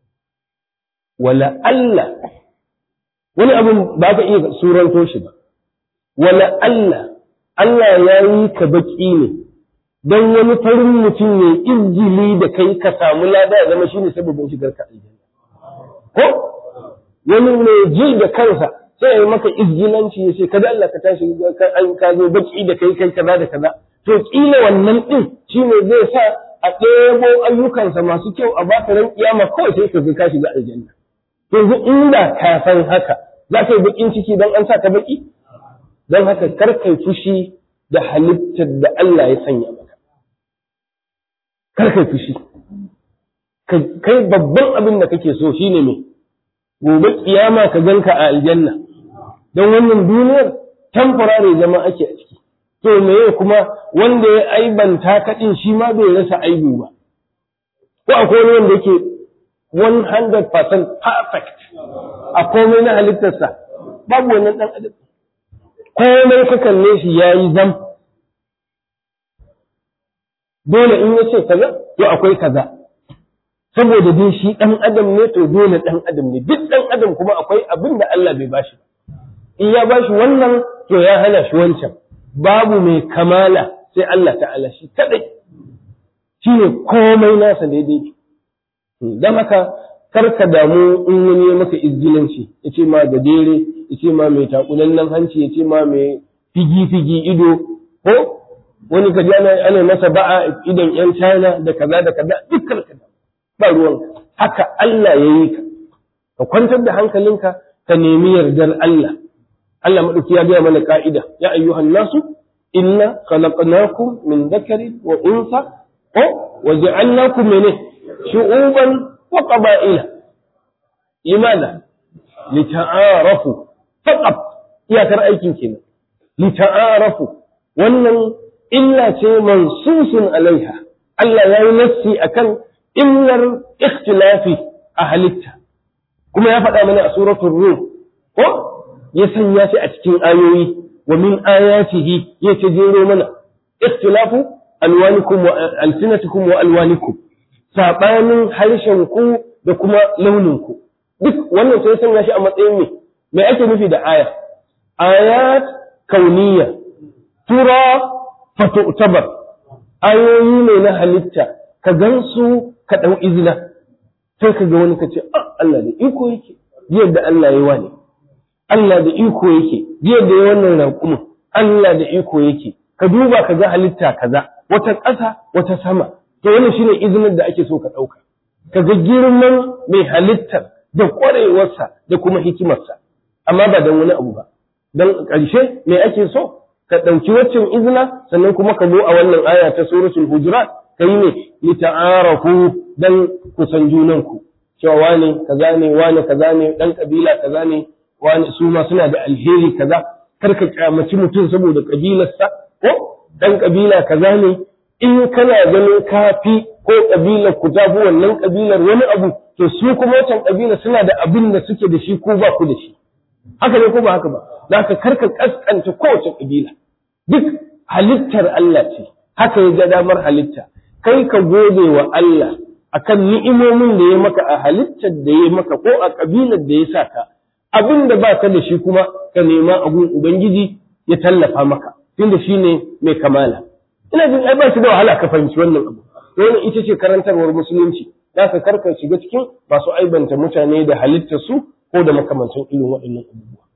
wala Allah wani abin ba ka iya suranto shi ba wala Allah Allah ya yi ka baki ne don wani farin mutum ne izgili da kai ka samu lada ya zama shine sababin shigar ka aljanna ko wani mai ji da kansa sai ya maka izgilanci ya ce kada Allah ka tashi ka zo baki da kai kai kaza da kaza to kila wannan din shine zai sa a ɗebo ayyukansa masu kyau a baka ran kiyama kawai sai ka ka shiga aljanna yanzu inda ka san haka za ka yi bakin ciki don an sa ka baki don haka kar kai fushi da halittar da Allah ya sanya maka kar kai fushi kai babban abin da kake so shine me gobe kiyama ka ganka a aljanna don wannan duniyar temporary zama ake a ciki to meye kuma wanda ya aibanta kaɗin shi ma bai rasa aibu ba ko akwai wani wanda yake 100% perfect a komai na halittarsa babu wannan ɗan adam komai ka kalle shi ya yi zam dole in ya ce kaza to akwai kaza saboda dai shi ɗan adam ne to dole ɗan adam ne duk ɗan adam kuma akwai abin da Allah bai bashi in ya bashi wannan to ya hana shi wancan babu mai kamala sai Allah ta'ala shi kadai shi ne komai nasa daidai don haka kar ka damu in wani ya maka izgilanci ya ce ma da dere ya ce ma mai takulallen hanci ya ce ma mai figi-figi ido ko wani ka ana ana masa ba'a idan yan China da kaza da kaza dukkan ka ba ruwan haka Allah ya yi ka ka kwantar da hankalinka ka nemi yardar Allah Allah madauki ya gaya mana ka'ida ya ayyuhan nasu inna khalaqnakum min dhakarin wa unsa ko wa ja'alnakum min shu'uban wa qaba'ila limadha lita'arafu faqat iyakar aikin kenan lita'arafu wannan illa ce mansusun alaiha Allah ya yi nassi akan illar ikhtilafi a halitta kuma ya faɗa mana a suratul rum ko ya sanya shi a cikin ayoyi wa min ayatihi ya ce jero mana ikhtilafu alwanikum wa alsinatikum wa alwanikum sabanin harshen ku da kuma launin ku duk wannan sai sanya shi a matsayin me me ake nufi da aya ayat kauniyya tura fatu'tabar ayoyi ne na halitta ka gansu ka dau izina sai ka ga wani ka ce Allah da iko yake yadda Allah ya yi wani Allah da iko yake yadda ya wannan raƙumin Allah da iko yake ka duba ka ga halitta kaza wata ƙasa wata sama to wannan shine izinin da ake so ka ɗauka ka ga girman mai halittar da ƙwarewarsa da kuma hikimarsa amma ba don wani abu ba don ƙarshe me ake so ka ɗauki waccan izina sannan kuma ka zo a wannan aya ta suratul hujurat ka yi ne lita'arafu dan kusan junanku cewa wane kaza ne wane kaza ne dan kabila kaza ne wane su ma suna da alheri kaza kar ka kyamaci mutum saboda kabilarsa ko dan kabila kaza ne in kana ganin kafi ko kabilar ku tafi wannan kabilar wani abu to su kuma wancan kabila suna da abin da suke da shi ko ba ku da shi haka ne ko ba haka ba za ka karka kaskanta kowace kabila duk halittar Allah ce haka ya ga damar halitta kai ka gode wa Allah akan ni'imomin da ya maka a halittar da ya maka ko a kabilar da ya saka abin da ba ka da shi kuma ka nema abun ubangiji ya tallafa maka tunda shi ne mai kamala ina jin ai ba shi da wahala ka fahimci wannan abu wannan ita ce karantarwar musulunci za ka karka shiga cikin masu aibanta mutane da halittar su ko da makamantan irin waɗannan abubuwa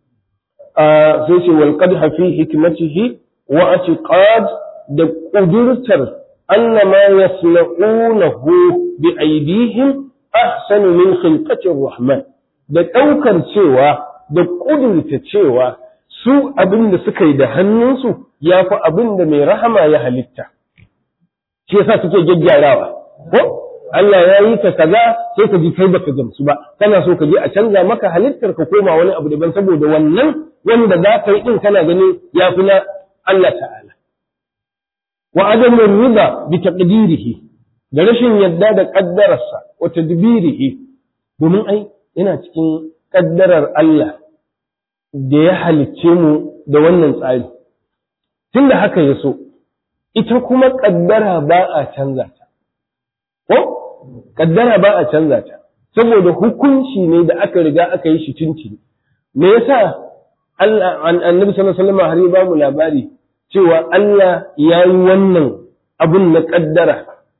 sai ce wal qadha fi hikmatihi wa atiqad da kudurtar anna ma yasna'unahu bi aydihim ahsanu min khilqati rahman da daukar cewa da kudurta cewa su abin da suka yi da hannunsu ya fi abin da mai rahama ya halitta shi yasa suke gyaggyarawa ko Allah ya yi ka kaza sai ka ji kai baka gamsu ba kana so ka je a canza maka halittar ka koma wani abu daban saboda wannan wanda za ka yi din kana ganin ya fi na Allah ta'ala wa adamu riba bi taqdirihi da rashin yadda da kaddararsa wa tadbirihi domin ai yana cikin kaddarar Allah da ya halicce mu da wannan tsari tunda haka ya so ita kuma kaddara ba a canza ta ko kaddara ba a canza ta saboda hukunci ne da aka riga aka yi shi tuntuni me yasa Allah annabi sallallahu alaihi wasallam har ya ba mu labari cewa Allah ya yi wannan abun na kaddara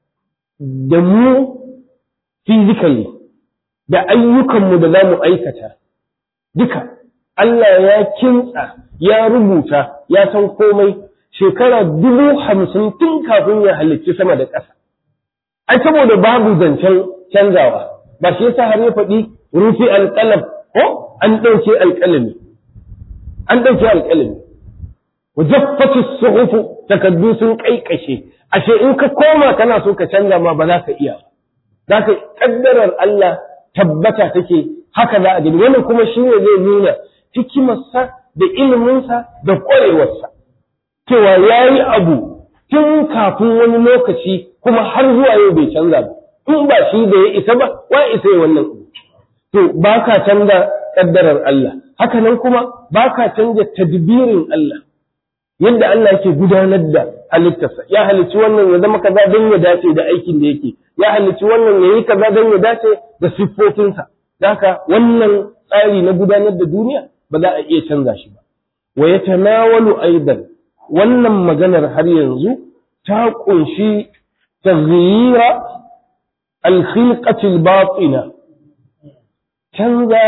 da mu physically da ayyukanmu da za mu aikata duka Allah ya kintsa ya rubuta ya san komai shekara dubu hamsin tun kafin ya halicci sama da ƙasa ai saboda babu zancen canzawa ba shi yasa har ya faɗi rufi alƙalam ko an ɗauke alƙalami an ɗauke alƙalami wajaffatu suhufu takaddu sun kaikashe ashe in ka koma kana so ka canza ma ba za ka iya za ka kaddarar Allah tabbata take haka za a gani wannan kuma shine zai nuna hikimarsa da iliminsa da ƙwarewarsa cewa ya yi abu tun kafin wani lokaci kuma har zuwa yau bai canza ba in ba shi da ya isa ba wa isa ya wannan to ba ka canza kaddarar Allah haka nan kuma ba ka canza tadbirin Allah yadda Allah yake gudanar da halittarsa ya halicci wannan ya zama kaza don ya dace da aikin da yake ya halicci wannan ya yi kaza don ya dace da siffofinsa haka wannan tsari na gudanar da duniya ba za a iya canza shi ba wa yatanawalu aidan wannan maganar har yanzu ta kunshi taghyira al-khilqati al-batina canza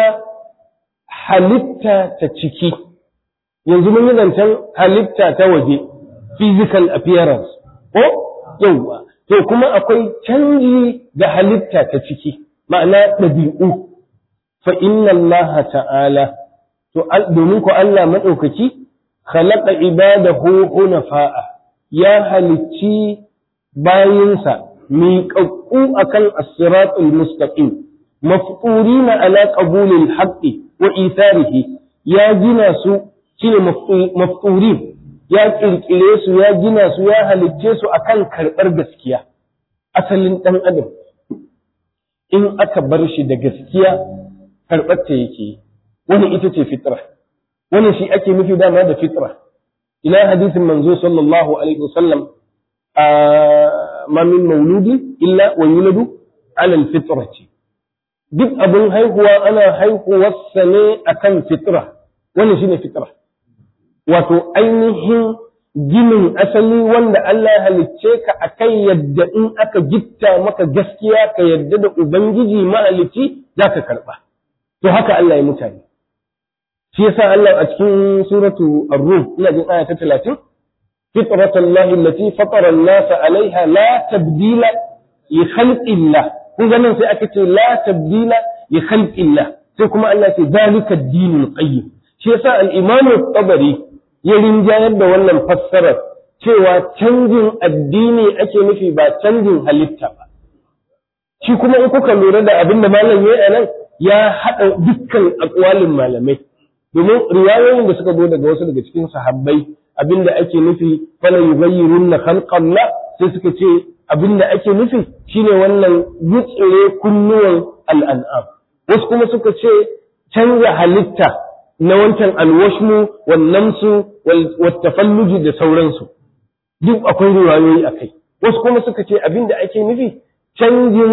halitta ta ciki yanzu mun yi zancen halitta ta waje physical appearance ko yauwa to kuma akwai canji da halitta ta ciki ma'ana ɗabi'u fa inna Allah ta'ala to domin ko Allah maɗaukaki khalaqa ibadahu hunafa'a ya halicci bayinsa miƙaƙƙu akan as-siratul mustaqim mafqurina ala qabulil haqqi wa itharihi ya gina su shine mafturin ya kirkire su ya gina su ya halicce su akan karɓar gaskiya asalin ɗan adam in aka bar shi da gaskiya karɓar ta yake wani ita ce fitra wani shi ake nufi dama da fitra ila hadisin manzo sallallahu alaihi wasallam a ma min mauludi illa wa yuladu ala alfitrati duk abin haihuwa ana haihuwarsa ne akan fitra wannan shine fitra wato ainihin ginin asali wanda Allah ya halicce ka a kai yadda in aka gitta maka gaskiya ka yadda da Ubangiji mahalicci za ka karɓa. To haka Allah ya mutane. Shi yasa Allah a cikin suratu Ar-Rum ina jin aya ta 30 fitratallahi allati fatara an-nasa alaiha la tabdila li khalqillah kun ga nan sai aka ce la tabdila li khalqillah sai kuma Allah ya ce zalika ad-dinul qayyim shi yasa al-Imam tabari ya rinjayar da wannan fassarar cewa canjin addini ake nufi ba canjin halitta ba. Shi kuma in kuka lura da abin da malam ya nan ya haɗa dukkan akwalin malamai. Domin riwayoyin da suka zo daga wasu daga cikin sahabbai abin da ake nufi fala yughayyirun na khalqallah sai suka ce abin da ake nufi shine wannan gutsire kunnuwan al'an'am. Wasu kuma suka ce canza halitta na wancan alwashmu wannamsu wattafalluji da sauransu duk akwai riwayoyi a kai wasu kuma suka ce abin da ake nufi canjin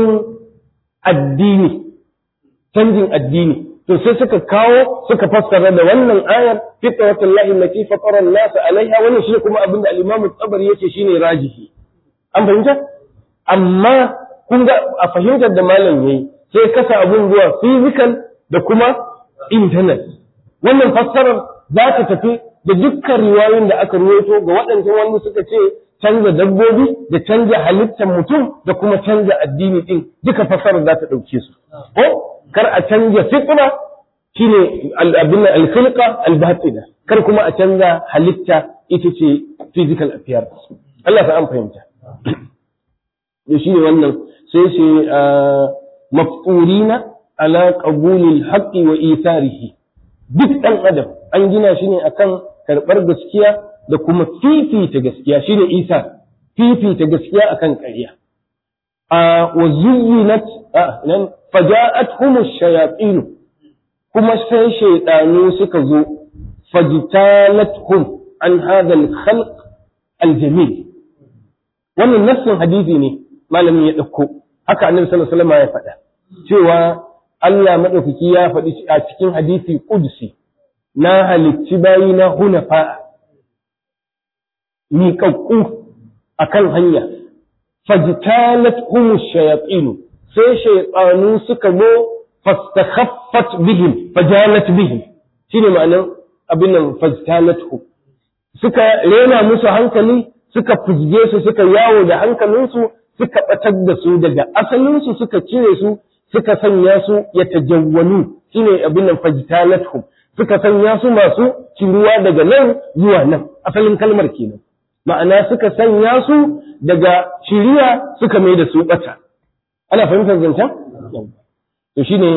addini canjin addini to sai suka kawo suka fassara da wannan ayar fitratul lahi allati fatara an-nas alaiha wannan shi kuma abin da al-imam at-tabari yace shine rajihi an fahimta amma kun ga a fahimtar da malam yayi sai kasa abun zuwa physical da kuma internet wannan fassarar za ta tafi da dukkan riwayoyin da aka ruwaito ga waɗancan wanda suka ce canza dabbobi da canza halittar mutum da kuma canza addini din duka fassarar za ta ɗauke su ko kar a canza fitra shine abin al-khilqa al-batina kar kuma a canza halitta ita ce physical appearance Allah ta an fahimta da shine wannan sai shi mafturina ala qabulil haqqi wa itharihi duk ɗan adam an gina shi ne akan karɓar gaskiya da kuma fifita gaskiya shine isa fifita gaskiya akan ƙarya a wa zuyyinat nan faja'atuhum ash-shayatin kuma sai shaydanu suka zo fajtalathum an hadha al-khalq al-jamil wannan nassin hadisi ne malamin ya dauko haka annabi sallallahu alaihi wasallam ya faɗa cewa Allah maɗaukaki ya faɗi a cikin hadisi ƙudsi na halicci bayi na hunafa miƙaƙƙu a kan hanya fajtalat humu shayatsinu sai shaytanu suka zo fastakhaffat bihim fajalat bihim shine ma'anar abin nan fajtanatu suka rena musu hankali suka fuzge su suka yawo da hankalinsu suka batar da su daga asalinsu suka cire su suka sanya su ya tajawwanu shine abin nan fajtanatu suka sanya su masu ciruwa daga nan zuwa nan asalin kalmar kenan ma'ana suka sanya su daga shiriya suka mai da su bata ana fahimtar zancen to shine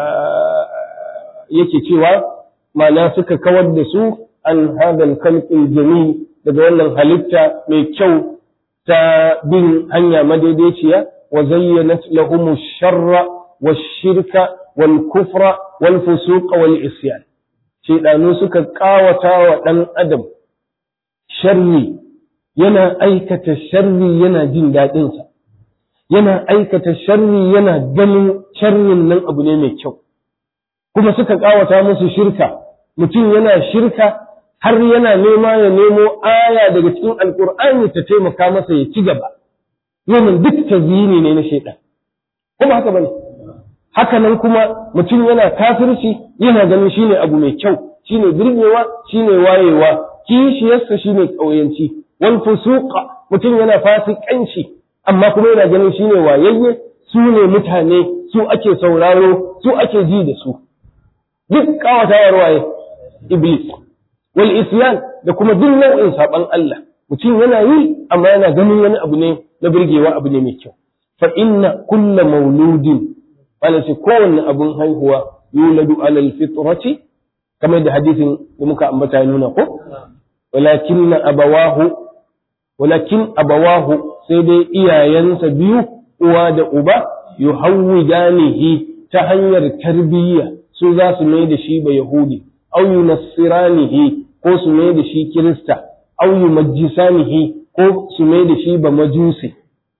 yake cewa ma'ana suka kawar da su an hadal khalqil jami daga wannan halitta mai kyau ta bin hanya madaidaiciya wa zayyanat lahum sharra wash-shirka wal-kufra wal-fusuqa wal-isyan shedanu suka kawata wa dan adam sharri yana aikata sharri yana jin daɗinsa yana aikata sharri yana ganin sharrin nan abu ne mai kyau kuma suka kawata musu shirka mutum yana shirka har yana nema ya nemo aya daga cikin alkur'ani ta taimaka masa ya ci gaba wannan duk tazyini ne na shaitan kuma haka bane haka nan kuma mutum yana kafirci yana ganin shine abu mai kyau shine birgewa shine wayewa kishiyarsa shine ƙauyanci wal fusuqa mutum yana fasikanci amma kuma yana ganin shine wayayye su ne mutane su ake sauraro su ake ji da su duk kawatawar waye iblis wal isyan da kuma duk nau'in saban Allah mutum yana yi amma yana ganin wani abu ne na birgewa abu ne mai kyau fa inna kulla mauludin wala ce kowanne abun haihuwa yuladu alal fitrati kamar da hadisin da muka ambata ya nuna ko walakin abawahu walakin abawahu sai dai iyayensa biyu uwa da uba yuhawwidanihi ta hanyar tarbiyya su za su mai da shi ba yahudi aw yunassiranihi ko su mai da shi kirista aw yumajjisanihi ko su mai da shi ba majusi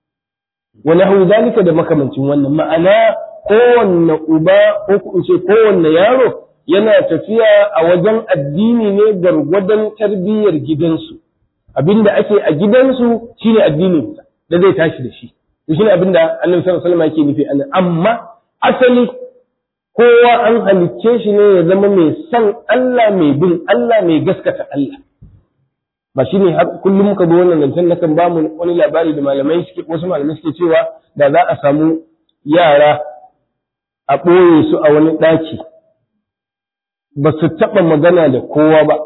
wa nahu zalika da makamancin wannan ma'ana kowanne uba ko in ce kowanne yaro yana tafiya a wajen addini ne gargwadon tarbiyyar gidansu abinda ake a gidansu shine addinin da zai tashi da shi to shine abinda Annabi sallallahu alaihi wasallam yake nufi anan amma asali kowa an halicce shi ne ya zama mai san Allah mai bin Allah mai gaskata Allah ba shine har kullum muka bi wannan zancen na kan bamu wani labari da malamai suke wasu malamai suke cewa da za a samu yara a ɓoye su a wani ɗaki ba su taɓa magana da kowa ba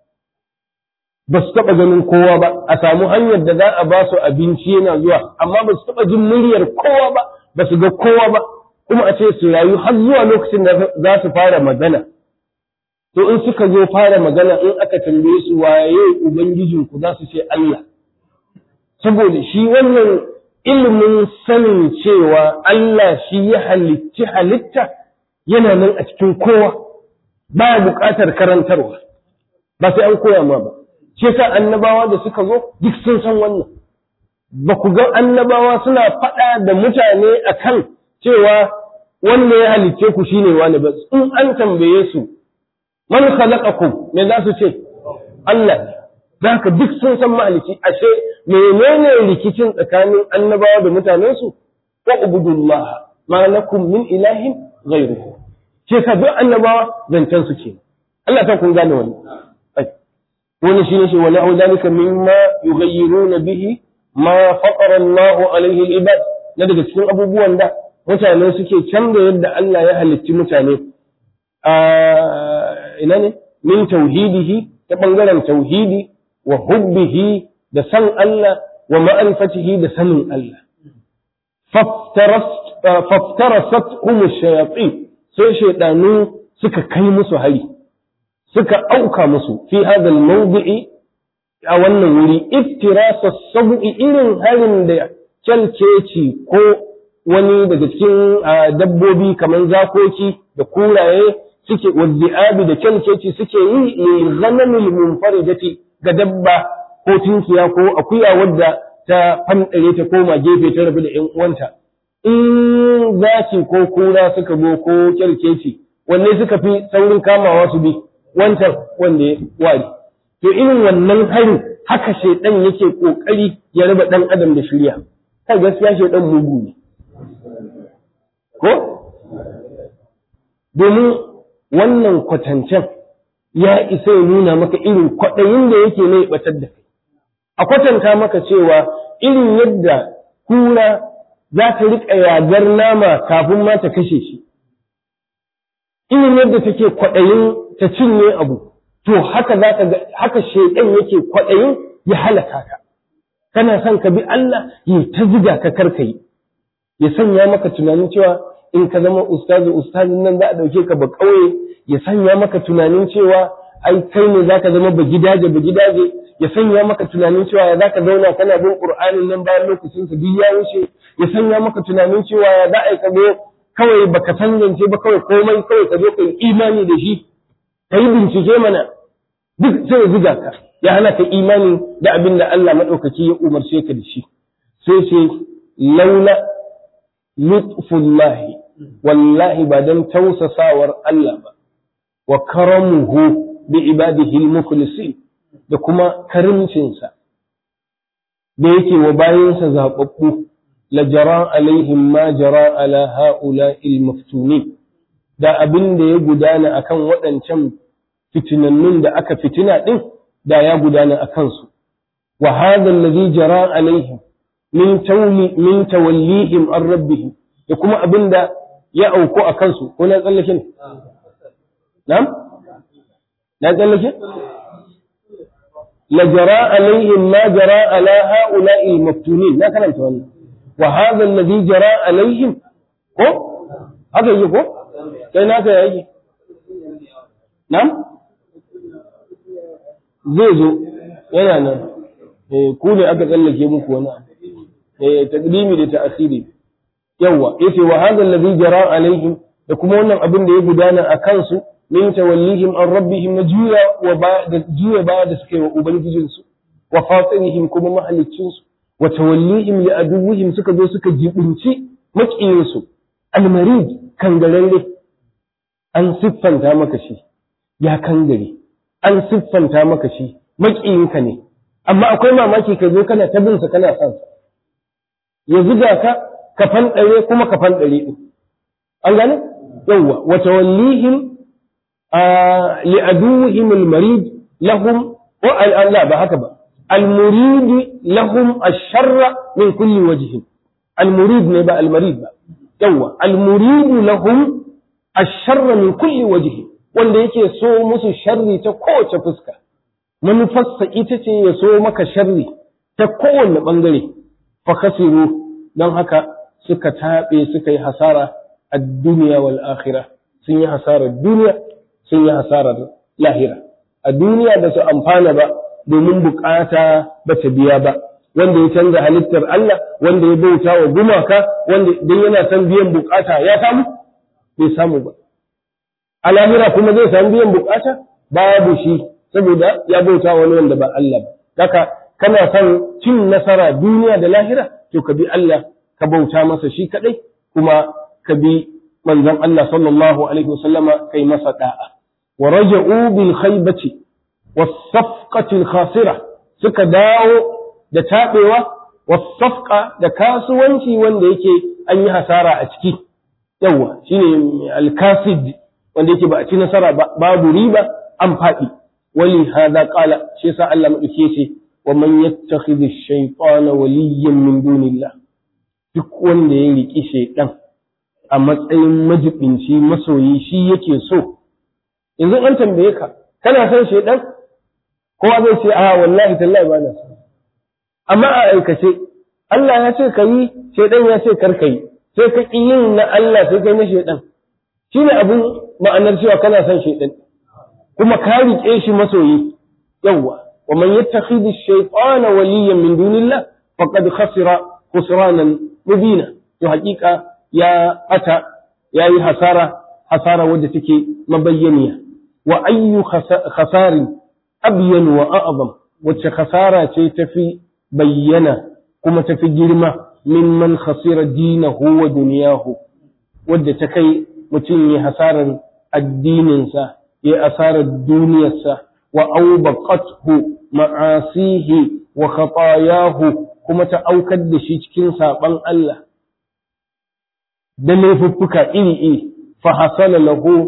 ba su taɓa ganin kowa ba a samu hanyar da za a ba su abinci yana zuwa amma ba su taɓa jin muryar kowa ba ba su ga kowa ba kuma a ce su rayu har zuwa lokacin da za su fara magana to in suka zo fara magana in aka tambaye su waye ubangijinku za su ce Allah saboda shi wannan ilimin sanin cewa Allah shi ya halicci halitta yana nan a cikin kowa ba buƙatar karantarwa ba sai an koya ma ba shi yasa annabawa da suka zo duk sun san wannan ba ku ga annabawa suna faɗa da mutane akan cewa wanda ya halicce ku shine wani ba in an tambaye su man khalaqakum me za su ce Allah ne haka duk sun san mahalici ashe menene rikicin tsakanin annabawa da mutanensu wa ubudullah ma lakum min ilahin ghayruhu ce ka duk annabawa zancen su ce Allah ta kun gane wani wani shi ne shi wani au dalika mimma yughayyiruna bihi ma faqara Allah alaihi al-ibad na daga cikin abubuwan da mutane suke canza yadda Allah ya halicci mutane ina ne min tauhidihi ta bangaren tauhidi wa hubbihi da san Allah wa ma'rifatihi da sanin Allah faftarasat hum shayatin sai shaydanu suka kai musu hari suka auka musu fi hadha al-mawdi'i a wannan wuri iftirasa sabu'i irin harin da kyalkeci ko wani daga cikin dabbobi kamar zakoki da kuraye suke waddi'abi da kyalkeci suke yi li ghanamil munfaridati ga dabba ko tunkiya ko akuya wadda ta fanɗare ta koma gefe ta rabu da ƴan uwanta in zaki ko kura suka zo ko kyalkeci wanne suka fi saurin kamawa su bi wancan wanda ya ware to irin wannan harin haka shaidan yake kokari ya raba dan adam da shirya kai gaskiya shaidan mugu ne ko domin wannan kwatancen ya isa ya nuna maka irin kwaɗayin da yake na ya ɓatar da kai a kwatanta maka cewa irin yadda kura za ta riƙa yagar nama kafin ma ta kashe shi irin yadda take kwaɗayin ta cinye abu to haka za ka ga haka shaiɗan yake kwaɗayin ya halaka ka kana son ka bi Allah ya ta ziga ka karkai ya sanya maka tunanin cewa in ka zama ustazi ustazin nan za a ɗauke ka ba ƙauye ya sanya maka tunanin cewa ai kai ne za ka zama ba gidaje ba gidaje ya sanya maka tunanin cewa ya za ka zauna kana bin ƙur'anin nan bayan lokacin sa duk ya wuce ya sanya maka tunanin cewa ya za a yi ka zo kawai baka san zance ba kawai komai kawai ka zo ka yi imani da shi ka yi bincike mana duk sai ya ziga ka ya hana ka imani da abin da Allah maɗaukaki ya umarce ka da shi sai ce laula lutfullahi wallahi ba don tausasawar Allah ba wa karamuhu bi ibadihi al-mukhlisin da kuma karimcinsa da yake wa bayansa zaɓaɓɓu la jara alaihim ma jara ala ha'ula il-maftunin da abin da ya gudana akan waɗancan fitinannun da aka fitina ɗin da ya gudana a kansu wa hadha alladhi jara alaihim min tawli min tawallihim an rabbihim da kuma abin da ya auku a kansu ko na tsallake ne na'am na tsallake la jara alaihim ma jara ala ha'ula'i al-maftunin na karanta wannan wa hadha alladhi jara alaihim ko haka yi ko kai naka yake na'am zai zo yana nan eh ku ne aka tsallake muku wani eh taqdimi da ta'khiri yawa yace wa hadha alladhi jara alaihim da kuma wannan abin da ya gudana a kansu min tawallihim an rabbihim na juya wa ba da juya ba da suka yi wa ubangijinsu wa fatirihim kuma mahaliccinsu wa tawallihim li aduwwihim suka zo suka jibinci makiyinsu almarid kangararre an siffanta maka shi ya kangare an siffanta maka shi makiyinka ne amma akwai mamaki ka zo kana ta bin sa kana son sa ya zuga ka ka fanɗare kuma ka fanɗare ɗin. An gane? Yawwa, wa tawallihim li aduwwihim al-marid lahum wa al ba haka ba. Al-murid lahum ash-sharra min kulli wajhin. Al-murid ne ba al-marid ba. Yawwa, al-murid lahum ash-sharra min kulli wajhin. Wanda yake so musu sharri ta kowace fuska. Manufarsa ita ce ya so maka sharri ta kowane ɓangare. Fa khasiru don haka suka taɓe suka yi hasara a duniya wal akhira sun yi hasarar duniya sun yi hasarar lahira a duniya ba su amfana ba domin bukata ba ta biya ba wanda ya canza halittar Allah wanda ya bauta wa gumaka wanda dan yana son biyan bukata ya samu bai samu ba a lahira kuma zai samu biyan bukata babu shi saboda ya bauta wani wanda ba Allah ba haka kana son cin nasara duniya da lahira to ka bi Allah ka bauta masa shi kadai kuma ka bi manzon Allah sallallahu alaihi wasallama kai masa da'a wa raja'u bil khaybati was safqati al khasira suka dawo da tabewa was safqa da kasuwanci wanda yake an yi hasara a ciki yawa shine al kasid wanda yake ba a ci nasara ba babu riba an faɗi wali hada qala shi yasa Allah madauke ce wa man yattakhidhi ash-shaytana waliyyan min dunillah duk wanda ya riƙi shaiɗan a matsayin majibinci masoyi shi yake so yanzu an tambaye ka kana son shaiɗan kowa zai ce a wallahi tallahi ba na so amma a aikace Allah ya ce ka yi shaiɗan ya ce kar ka yi sai ka ƙi yin na Allah sai kai na shaiɗan shi ne abin ma'anar cewa kana son shaiɗan kuma ka riƙe shi masoyi yawwa wa man yattakhidhu ash-shaytana waliyyan min dunillah faqad khasira khusranan mubina to hakika ya ata ya yi hasara hasara wadda take mabayyaniya wa ayyu khasari abyan wa a'zam wacce khasara ce tafi bayyana kuma tafi girma mimman khasira dinahu wa duniyahu wadda ta kai mutum ya hasarar addininsa ya asarar duniyarsa wa aubaqathu ma'asihi wa khatayahu kuma ta aukar da shi cikin saɓan Allah da laifuffuka iri-iri fa hasala lahu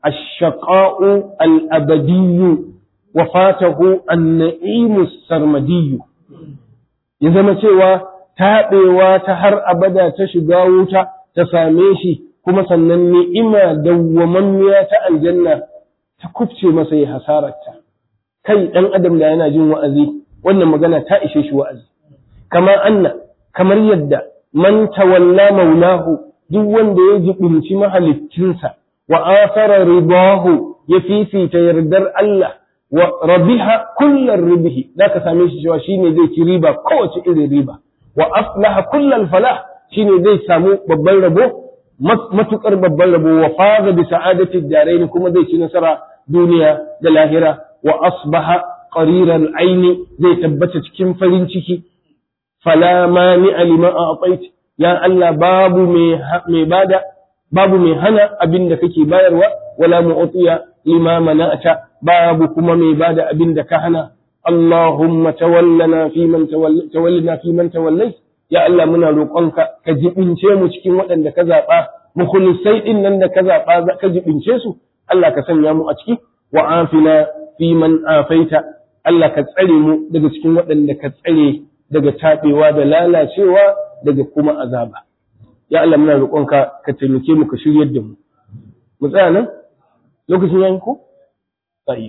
الشقاء الأبدي وفاته النعيم السرمدي ya zama cewa taɓewa ta har abada ta shiga wuta ta same shi kuma sannan ni'ima dawwamammiya ta aljanna ta kufce masa ya hasararta kai ɗan adam da yana jin wa'azi wannan magana ta ishe shi wa'azi kama anna kamar yadda man tawalla maulahu duk wanda ya jibinci mahalittinsa wa asara ridahu ya fifita yardar Allah wa rabiha kullar ribihi da ka same shi cewa shine zai ci riba kowace irin riba wa aflaha kullal falah shine zai samu babban rabo matukar babban rabo wa faza bi sa'adati darain kuma zai ci nasara duniya da lahira wa asbaha qariran aini zai tabbata cikin farin ciki fala mani alima a'tait ya Allah babu mai bada babu mai hana abin da kake bayarwa wala mu'tiya lima mana'ata babu kuma mai bada abin da ka hana Allahumma tawallana fi man tawallana fi man tawallai ya Allah muna roƙonka ka jibince mu cikin waɗanda ka zaɓa mukhlisai din nan da ka zaɓa ka jibince su Allah ka sanya mu a ciki wa afina fi man afaita Allah ka tsare mu daga cikin waɗanda ka tsare daga taɓewa da lalacewa daga kuma azaba ya Allah muna roƙonka ka taimake mu ka shiryar da mu mu tsaya nan lokacin yayin ko tsayi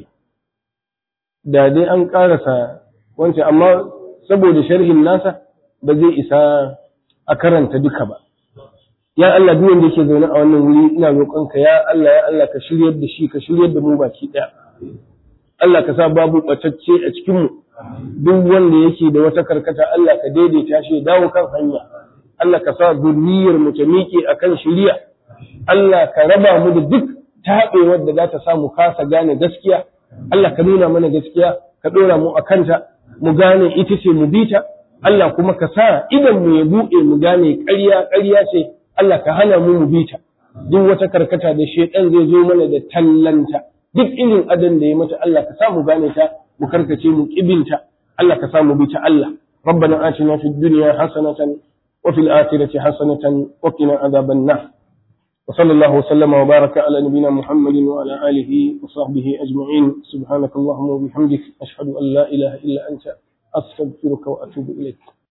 da dai an ƙarasa wancan amma saboda sharhin nasa ba zai isa a karanta duka ba ya Allah duk wanda yake zaune a wannan wuri ina roƙonka ya Allah ya Allah ka shiryar da shi ka shiryar da mu baki ɗaya Allah ka sa babu ɓatacce a cikin mu duk wanda yake da wata karkata Allah ka daidaita shi ya dawo kan hanya Allah ka sa zurriyar mu ta miƙe akan shiriya Allah ka raba mu da duk taɓewar da za ta sa mu kasa gane gaskiya Allah ka nuna mana gaskiya ka ɗora mu a kanta mu gane ita ce mu bita Allah kuma ka sa idan mu ya buɗe mu gane ƙarya ƙarya ce Allah ka hana mu mu bita duk wata karkata da shedan zai zo mana da tallanta duk irin adan da ya mata Allah ka sa mu gane ta mu karkace mu kibinta Allah ka sa mu bita Allah ربنا آتنا في الدنيا حسنة وفي الآخرة حسنة وقنا عذاب النار وصلى الله وسلم وبارك على نبينا محمد وعلى آله وصحبه أجمعين سبحانك اللهم وبحمدك أشهد أن لا إله إلا أنت أستغفرك وأتوب إليك